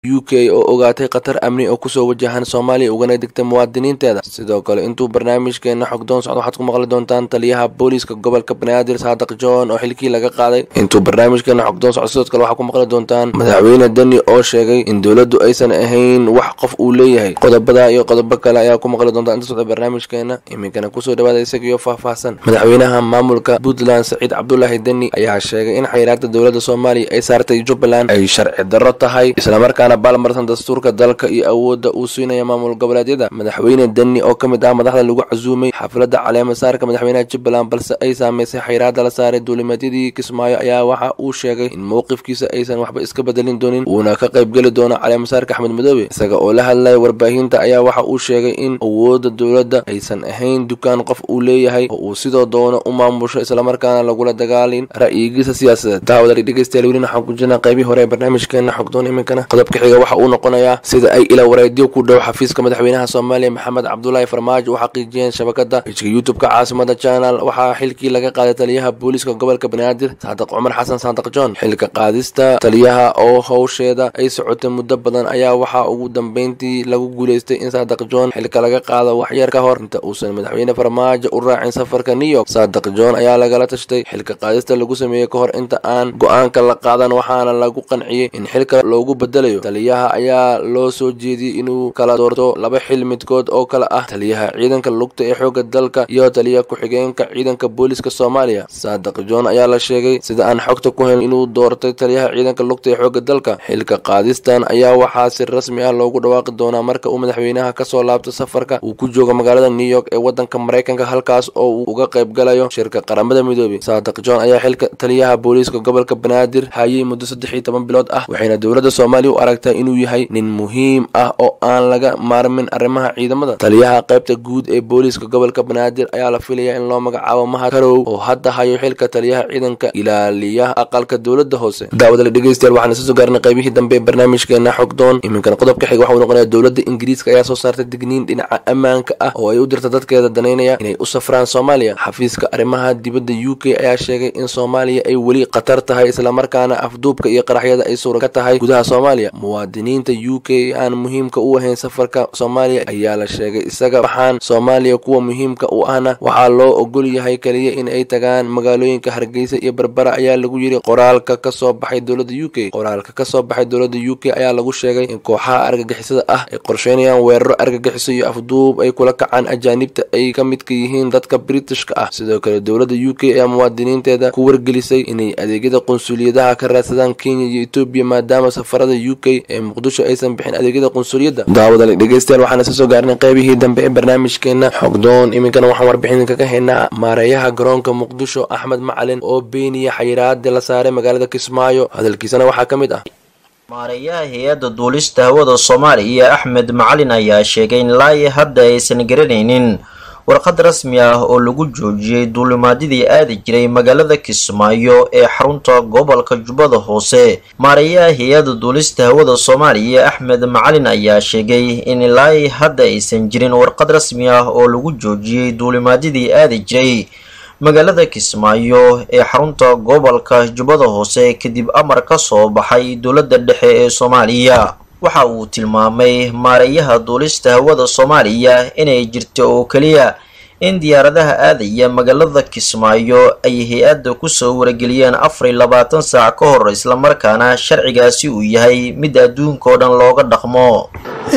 u k oo ogaatay khatar amni oo kusoo wajahan soomaaliya ugana digtay muwaadiniinteeda sidoo kale intuu barnaamijkeena xogdoon socdo waxaad ku maqli doontaan taliyaha booliiska gobolka banaadir saadaq john oo xilkii laga qaaday intuu barnaamijkeena xogdoon socdo sidoo kale waxaad ku maqli doontaan madaxweyne deni oo sheegay in dowladdu aysan ahayn wax qof uu leeyahay qodobada iyo qodobo kale ayaa ku maqli doontaan inta socda barnaamijkeena iminkana kusoo dhawaada isagiyo faahfaahsan madaxweynaha maamulka puntland saciid cabdulaahi deni ayaa sheegay in xayiraada dowladda soomaaliya ay saartay jubbaland ay sharci darro tahay islamarkaana baalmarsan dastuurka dalka iyo awoodda uu siinaya maamul goboleedyada madaxweyne deni oo ka mid ah madaxda lagu casuumay xafladda caleemasaarka madaxweynaha jubbaland balse ay saameysay xayiraada la saaray duulimeedyadii kismaayo ayaa waxa uu sheegay in mowqifkiisa aysan waxba iska bedelin doonin uuna ka qaybgeli doono caleemasaarka axmed madoobe isaga oo la hadlaya warbaahinta ayaa waxa uu sheegay in awoodda dowladda aysan ahayn dukaan qof uu leeyahay oo uu sidoo doono u maamusho islamarkaana lagula dagaalin ra'yigiisa siyaasadeed daawadali dhegeystayaal welina waxaan ku jirnaa qaybihii hore ee barnaamijkeena xogdoon iminkana qodobka xiga waxa uu noqonayaa sida ay ilaa wareedyo ku dhow xafiiska madaxweynaha soomaaliya maxamed cabdulaahi farmaajo u xaqiijiyeen shabakada hijka youtube-ka caasimada channel waxaa xilkii laga qaaday taliyaha booliiska gobolka banaadir saadaq cumar xasan saadaq john xilka qaadista taliyaha oo howsheeda ay socotay muddo badan ayaa waxaa ugu dambeyntii lagu guuleystay in saadaq john xilka laga qaado waxyar ka hor inta uusan madaxweyne farmaajo u raacin safarka new york saadaq john ayaa lagala tashtay xilka qaadista lagu sameeyey ka hor inta aan go-aanka la qaadan waxaana lagu qanciyey in xilka loogu bedelayo taliyaha ayaa loo soo jeediyey inuu kala doorto laba xil midkood oo kale ah taliyaha ciidanka lugta ee xooga dalka iyo taliyaha ku-xigeenka ciidanka booliiska soomaaliya saadaq john ayaa la sheegay sida aan xogta ku helin inuu doortay taliyaha ciidanka lugta ee xooga dalka xilka qaadistan ayaa waxaa si rasmi ah loogu dhawaaqi doonaa marka uu madaxweynaha kasoo laabto safarka uu ku joogo magaalada new york ee wadanka maraykanka halkaas oo uu uga qayb galayo shirka qaramada midoobey saadaq john ayaa xilka taliyaha booliiska gobolka banaadir hayay muddo saddex iyo toban bilood ah waxayna dowladda soomaaliya u aragtaa inuu yahay nin muhiim ah oo aan laga maarmin arrimaha ciidamada taliyaha qaybta guud ee booliiska gobolka banaadir ayaa la filayaa in loo magacaabo mahad karow oo hadda hayo xilka taliyaha ciidanka ilaaliyaha aqalka dowladda hoose daawadale dhegeystayaal waxaan isa soo gaarnay qaybihii dambe ee barnaamijkeena xogdoon iminkana qodobka xiga waxa uu noqonayaa dowladda ingiriiska ayaa soo saartay digniin dhinaca ammaanka ah oo ay u dirta dadkeeda danaynaya inay u safraan soomaaliya xafiiska arrimaha dibadda u k ayaa sheegay in soomaaliya ay weli khatar tahay islamarkaana afduubka iyo qaraxyada ay suura ka tahay gudaha soomaaliya muwaadiniinta u k aan muhiimka u ahayn safarka soomaaliya ayaa la sheegay isaga waxaan soomaaliya kuwa muhiimka u ahna waxaa loo ogol yahay keliya in ay tagaan magaalooyinka hargeysa iyo berbera ayaa lagu yiri qoraalka kasoo baxay dowladda u k qoraalka kasoo baxay dowladda u k ayaa lagu sheegay in kooxaha argagixisada ah ay qorsheynayaan weeraro argagixiso iyo afduub ay kula kacaan ajaanibta ay ka midka yihiin dadka britishka ah sidoo kale dowladda u k ayaa muwaadiniinteeda ku wargelisay inay adeegyada qunsuliyadaha ka raadsadaan kenya iyo etoobiya maadaama safarada u k ee muqdisho aysan bixin adeegyada qunsuliyadda daawadale dhegeystayaal waxaan isa soo gaarnay qaybihii dambe ee barnaamijkeena xogdoon iminkana waxaan warbixin kaga haynaa maareeyaha garoonka muqdisho axmed macalin oo beeniya xayiraada la saaray magaalada kismaayo hadalkiisana waxaa ka mid ah maareeyaha hay-adda duulista hawada soomaaliya axmed macalin ayaa sheegay in laai hadda aysan garanaynin warqad rasmi ah oo lagu joojiyey duulimaadyadii aadi jiray magaalada kismaayo ee xarunta gobolka jubbada hoose maareeyaha hay-adda duulista hawada soomaaliya axmed macalin ayaa sheegay in laai hadda aysan jirin warqad rasmi ah oo lagu joojiyey duulimaadyadii aadi jiray magaalada kismaayo ee xarunta gobolka jubbada hoose kadib amar ka soo baxay dowladda dhexe ee soomaaliya waxa uu tilmaamay maareeyaha duulista hawada soomaaliya inay jirto oo keliya in diyaaradaha aadaya magaalada kismaayo ay hay-adda kusoo warageliyeen afar iyo labaatan saac ka hor islamarkaana sharcigaasi uu yahay mid adduunka oo dhan looga dhaqmo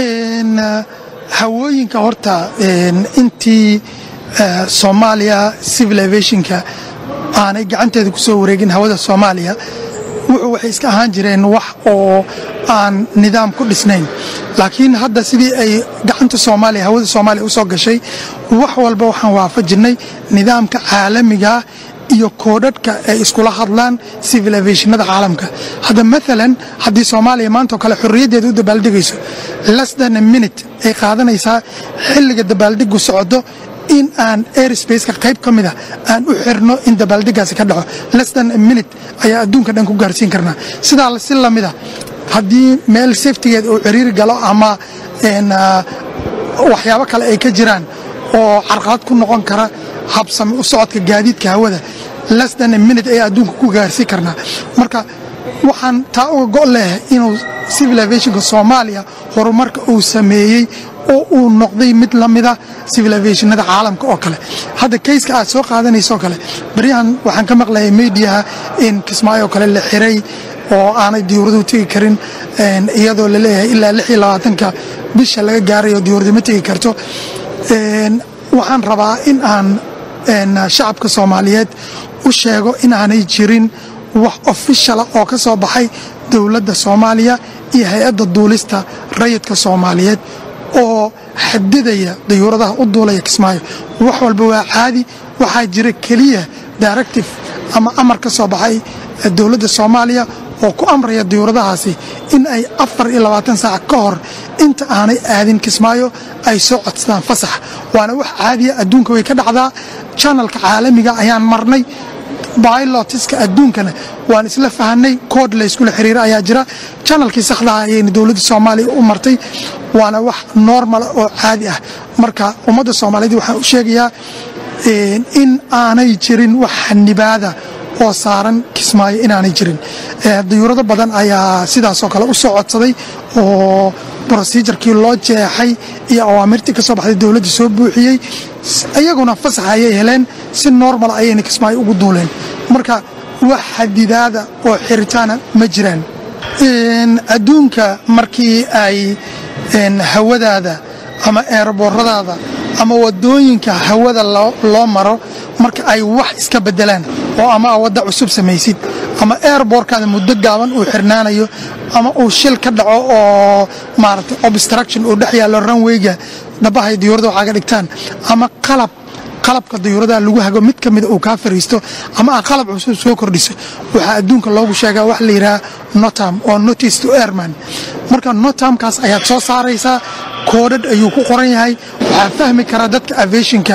hawooyinka horta intii soomaaliya civil aviationka aanay gacanteeda kusoo wareegin hawada soomaaliya wuxuu waxay iska ahaan jireen wax oo aan nidaam ku dhisnayn laakiin hadda sidii ay gacanta soomaaliya hawada soomaaliya usoo gashay wax walba waxaan waafajinay nidaamka caalamiga iyo koodhadhka ay iskula hadlaan civil aviationada caalamka hadda maalan haddii soomaaliya maanta oo kale xorriyaddeeda u dabaaldegayso less than a minute ay qaadanaysaa xilliga dabaaldegu socdo in aan airsbaceka qayb ka mida aan u xirno in dabaaldegaasi ka dhaco lestan minute ayaa adduunka dhan ku gaarsiin karnaa sidaa si lamida haddii meel saftigeed uu ciriiri galo ama waxyaabo kale ay ka jiraan oo carqalad ku noqon kara habsami u socodka gaadiidka hawada lestan minute ayaa adduunka ku gaarsiin karnaa marka waxaan taa uga go' leh inuu civil aviationka soomaaliya horumarka uu sameeyey oo uu noqday mid la mida civil aviationada caalamka oo kale hadda kayska aad soo qaadanayso kale baryahan waxaan ka maqlayay mediaha in kismaayo kale la xiray oo aanay diyuuraduhu tegi karin iyadoo la leeyahay ilaa lix iyo labaatanka bisha laga gaarayo diyuuradu ma tegi karto waxaan rabaa in aan shacabka soomaaliyeed u sheego inaanay jirin wax ofishala oo ka soo baxay dowladda soomaaliya iyo hay-adda duulista rayidka soomaaliyeed oo xadidaya dayuuradaha u duulaya kismaayo wax walba waa caadi waxaa jira keliya directive ama amar ka soo baxay dowladda soomaaliya oo ku amraya diyuuradahaasi in ay afar iyo labaatan saac ka hor inta aanay aadin kismaayo ay soo codsadaan fasax waana wax caadiya adduunka way ka dhacdaa janalka caalamiga ayaan marnay bylotiska adduunkana waan isla fahanay kood layskula xiriira ayaa jira janalkii sakhdaha ayayna dowladda soomaaliya u martay waana wax normala oo caadi ah marka ummadda soomaaliyeed waxaan u sheegayaa in aanay jirin wax xanibaada oo saaran kismaayo inaanay jirin dayuurado badan ayaa sidaasoo kale u soo codsaday oo brosijarkii loo jeexay iyo awaamirtii ka soo baxday dowladda soo buuxiyey iyaguna fasax ayay heleen si normal ayayna kismaayo ugu duuleen marka wax xadidaada oo xiritaana ma jiraan adduunka markii ay hawadaada ama eerbooradaada ama wadooyinka hawada loo maro marka ay wax iska bedelaan oo ama wadda cusub samaysid ama airbortkaada muddo gaaban uu xirnaanayo ama uu shil ka dhaco oo maaragtay obstruction uu dhex yaallo ranweyga dhabahay diyuurada waxaaga dhigtaan ama qalab qalabka dayuuradaha lagu hago mid ka mida uu kaa fariisto ama aa qalab cusub soo kordhiso waxaa adduunka loogu sheegaa wax la yidhaha notam oo notice to airman marka notamkaas ayaad soo saaraysaa koodhadh ayuu ku qoran yahay waxaa fahmi kara dadka aviationka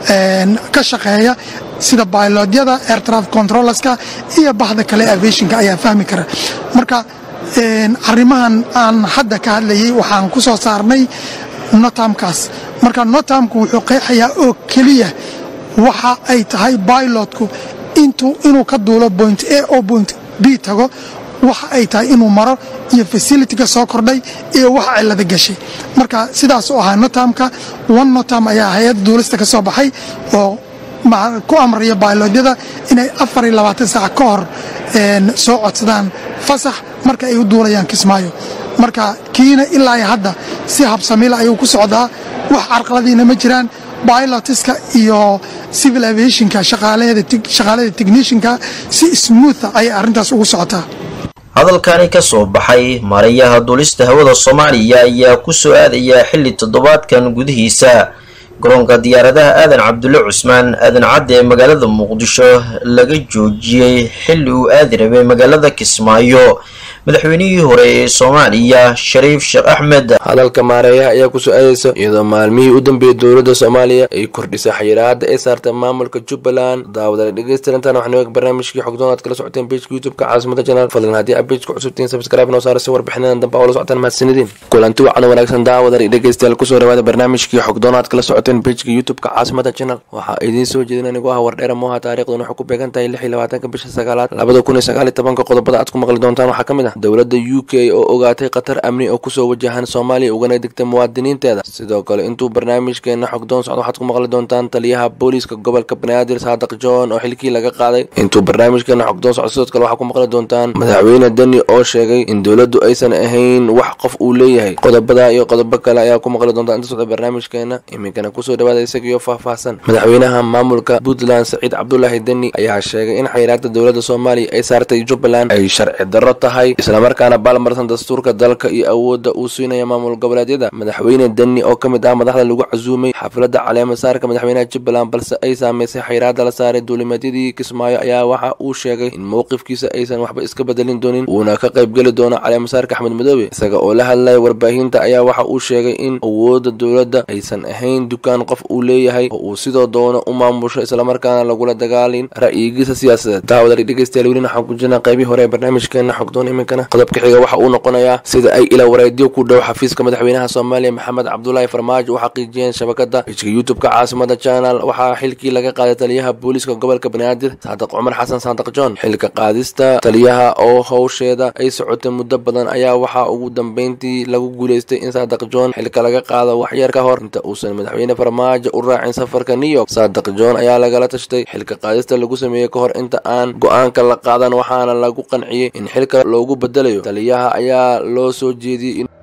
ka shaqeeya sida bailodyada air traffic controllerska iyo bahda kale aviationka ayaa fahmi kara marka arrimahan aan hadda ka hadlayay waxaan ku soo saarnay notamkaas marka notamku wuxuu qeexayaa oo keliya waxa ay tahay bailotku inuu ka duulo point a oo point b tago waxa ay tahay inuu maro iyo facilityga soo kordhay iyo wax cilada gashay marka sidaas u ahaa notamka one notam ayaa hay-adda duulista ka soo baxay oo ku amraya bailodyada inay afar iyo labaatan saac ka hor soo codsadaan fasax marka ay u duulayaan kismaayo marka kiina ilaa hadda si habsamila ayuu ku socdaa wax carqaladiina ma jiraan bilotiska iyo civil aviationka shaqaalada technishinka si smootha ayay arrintaas ugu socotaa hadalkani ka soo baxay maarayaha duulista hawada soomaaliya ayaa ku soo aadaya xilli toddobaadkan gudihiisa garoonka diyaaradaha aadan cabdulle cusmaan aadan cadde ee magaalada muqdisho laga joojiyey xilli uu aadi rabay magaalada kismaayo madaxweynihii hore ee soomaaliya shariif sheekh axmed hadalka maareeyaha ayaa kusoo aadaysa iyadoo maalmihii u dambeeyey dowladda soomaaliya ay kordhisay xayiraada ay saartay maamulka jubbaland daawadale dhegeystirantan waxaan eeg barnaamijkii xogdoon aad kala socoteen bejka youtube-ka caasimada janaal fadlan haddii aad bejka cusubtiin subscribe noo saara si warbixinadan dambe oo la socotaan mahadsanidin kulanti wacan wanaagsan daawadale dhegeystayaal kusoo dhawaada barnaamijkii xogdoon aad kala socoteen bejka youtube-ka caasimada janaal waxaa idiin soo jeedin anigu ah wardheera mooha taarikhdan waxay ku beegan tahay lix iyo labaatanka bisha sagaalaad labada kun iyo sagaal iyo tobanka qodobada aad ku maqli doontaan waxaa ka mid ah dowladda u k oo ogaatay khatar amni oo kusoo wajahan soomaaliya ugana digtay muwaadiniinteeda sidoo kale intuu barnaamijkeena xogdoon socdo waxaad ku maqli doontaan taliyaha booliiska gobolka banaadir saadaq john oo xilkii laga qaaday intuu barnaamijkeena xogdoon socdo sidoo kale waxaad ku maqli doontaan madaxweyne deni oo sheegay in dowladdu aysan ahayn wax qof uu leeyahay qodobada iyo qodobo kale ayaa ku maqli doontaan inta socda barnaamijkeena iminkana kusoo dhawaada isagiyo faahfaahsan madaxweynaha maamulka puntland saciid cabdulaahi deni ayaa sheegay in xayiraada dowladda soomaaliya ay saartay jubbaland ay sharci darro tahay islamarkaana baalmarsan dastuurka dalka iyo awoodda uu siinaya maamul goboleedyada madaxweyne deni oo ka mid ah madaxda lagu casuumay xafladda caleemasaarka madaxweynaha jubbaland balse ay saameysay xayiraada la saaray duulimadyadii kismaayo ayaa waxa uu sheegay in mowqifkiisa aysan waxba iska bedelin doonin uuna ka qaybgeli doono caleemasaarka axmed madoobe isaga oo la hadlaya warbaahinta ayaa waxa uu sheegay in awoodda dowladda aysan ahayn dukaan qof uu leeyahay oo uu sidoo doono u maamusho islamarkaana lagula dagaalin ra'yigiisa siyaasadeed daawadal dhegeystayaal welina waxaan ku jirnaa qeybii hore ee barnaamijkeena xogdoon iminkana qodobka xiga waxa uu noqonayaa sida ay ila wareedyo ku dhow xafiiska madaxweynaha soomaaliya maxamed cabdulaahi farmaajo u xaqiijiyeen shabakada hijka youtube-ka caasimada channel waxaa xilkii laga qaaday taliyaha booliiska gobolka banaadir saadiq cumar xasan saadiq john xilka qaadista taliyaha oo howsheeda ay socotay muddo badan ayaa waxaa ugu dambeyntii lagu guuleystay in saadiq john xilka laga qaado waxyar ka hor inta uusan madaxweyne farmaajo u raacin safarka new york saadiq john ayaa lagala tashtay xilka qaadista lagu sameeyey ka hor inta aan go-aanka la qaadan waxaana lagu qanciyey in xilka loogu bedelayo taliyaha ayaa loo soo jeediyey